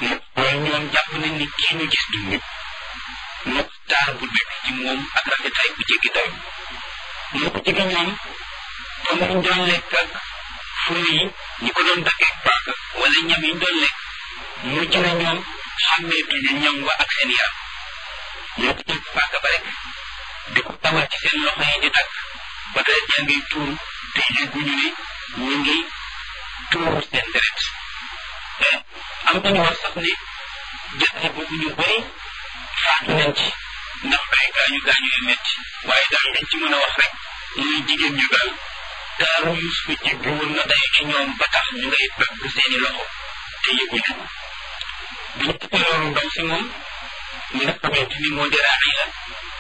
waaye ñoom jàpp nañ ni kii ñu gis du nit moo taar bu nekk ci moom ak rafetaay bu jéggi dayo moo ko jege ñoom comme ñu doon lekk ak furu yi ñi ko doon daggee paaka wala ñam yi ñu doon lekk mujj na ñoom xàmmeetuñu ñam wa ak seen yaram ñoo ko jël paaka ba rek di ko tawal ci seen loxo yi di dagg ba deret yaa ngi tuuru te yëguñu ne ñu ngi tuuru seen deret am nañu wax sax ne jàtte boobu ñu bëri faatu nañ ci ndax ay gaañu gaañu yu metti waaye daal liñ ci mën a wax rek muy jigéen ñu daal taaru Yuusufa jéggi woon na day ci ñoom ba tax ñu ngay dagg seeni loxo te yëguñu bi ñu tuddee loolu ndaw si moom mi nga xamante ni moo di Raxiila